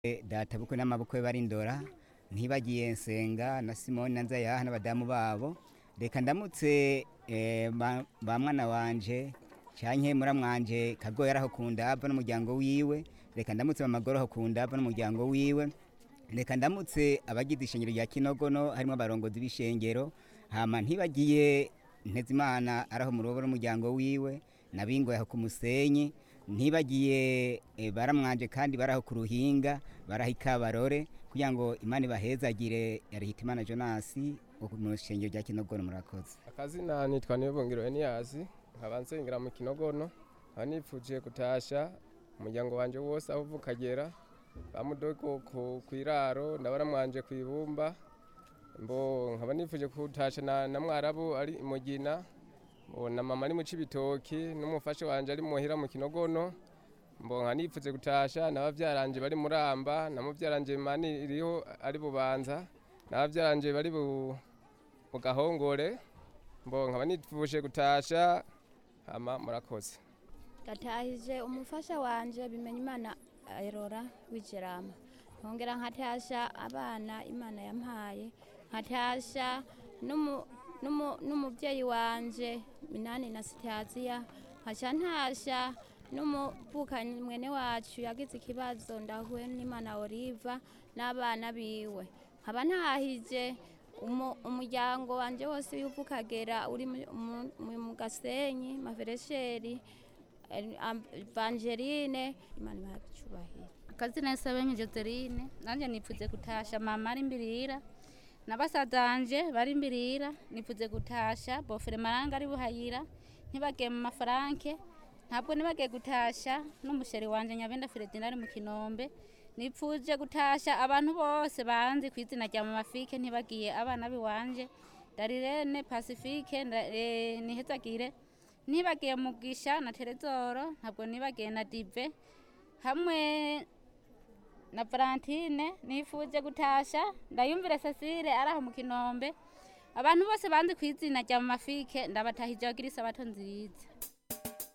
data bukwe n'amabukwe bari ndora ntibagiye nsenga na simoni na nzayaha n'abadamu babo reka ndamutse eh, ba ba mwana wanje canke muramwanje kagoye araho kundava n'umuryango wiwe reka ndamutse mamagoro aho kundava n'umuryango wiwe reka ndamutse abagize ishengero rya kinogono harimo abarongozi b'ishengero hama ntibagiye ntezimana araho mu rugo n'umuryango wiwe nabingoye aho ku musenyi ntibagiye eh, baramwanje kandi baraho ku ruhinga baraho ikabarore kugira ngo imana ibahezagire yarihita imana jonasi wo mu shengero rya kinogono murakoze akazina nitwa nibungiro eniyasi nkaba nsengera mu kinogono nkaba nipfuje gutasha umuryango wanje wose aho uva ukagera bamudogo ku kwiraro ndabona mwanje ku ibumba mbo nkaba nipfuje gutasha na, na mwarabu ari imugina mbo na mama ari mu cibitoki n'umufasha wanje ari muhira mu kinogono mbo nkaba nipfuze gutasha n'abavyaranje bari muramba na muvyaranje mani iriho ari bubanza n'abavyaranje bari bu mu gahongore mbo nkaba nipfuje gutasha hama murakoze gatahije umufasha wanje bimenya imana erora w'ijerama nkongera nkatasha abana imana yampaye nkatasha n'umu- n'umu- n'umubyeyi wanje minani na sitaziya nkaca ntasha n'umuvukanyi mwene wacu yagize ikibazo ndahuye n'imana oliva n'abana biwe nkaba ntahije umu- umuryango wanje wose w'uva ukagera uri mu- mu- mu- mu gasenyi maveresheri Evangeline imana ibaha icyubahiro akazina Sabenye Joseline nanje nipfuze gutasha mama ari mbirira na basazanje bari mbirira nipfuze gutasha bofere maranga ari buhayira ntibagiye mu mafaranke ntabwo nibagiye gutasha n'umusheri wanje nyabenda Fredina ari mu kinombe nipfuje gutasha abantu bose banzi ku izina rya mama Fike ntibagiye abana biwanje Darirene Pacifique nda- eh, nihezagire nibagiye mugisha na Terezoro ntabwo nibagiye na Dive hamwe na Valentine nifuje gutasha ndayumvire Cecile araho mu kinombe abantu bose banzi ku izina rya Mama Fike ndabatahije bagira isabato nziza